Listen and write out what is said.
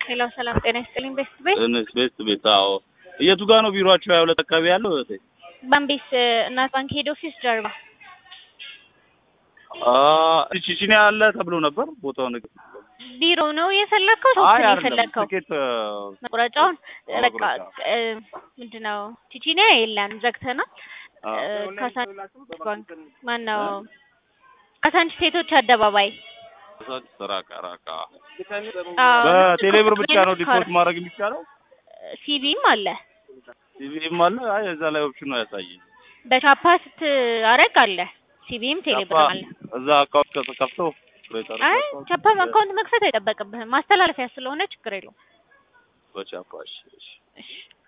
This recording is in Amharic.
ሄሎ ሰላም ጤና ይስጥልኝ። ቤስት ቤት እንስ ቤት ቤት አዎ። የቱ ጋር ነው ቢሮአቸው? ሀያ ሁለት አካባቢ ያለው እህቴ። ባምቢስ እናት ባንክ ሄድ ኦፊስ ጀርባ አ ቺቺኒ ያለ ተብሎ ነበር ቦታው ነገር ቢሮ ነው የፈለግከው? ሶስት አይ ነው አይደለም የፈለግከው? ትኬት መቁረጫውን አዎ፣ በቃ መቁረጫ። እ፣ ምንድነው ቺቺኒያ የለም ዘግተናል። አ እ፣ ካሳንቺስ ባንክ ማን ነው? ካሳንቺስ ሴቶች አደባባይ ራቃ ራቃ አዎ፣ በቴሌብር ብቻ ነው ካር- ዲፖዚት ማድረግ የሚቻለው። ሲቢም አለ ሲቪም አለ። አይ እዛ ላይ ኦፕሽን ነው ያሳየኝ። በቻፓ ስትአረግ አለ ሲቢም ቴሌብር ቻፓ አለ። እዛ አካውንት ከተከፍተው በጠር አይ ቻፓም አካውንት መክፈት አይጠበቅብህም ማስተላለፊያ ስለሆነ ችግር የለውም። በቻፓ እሺ እሺ እሺ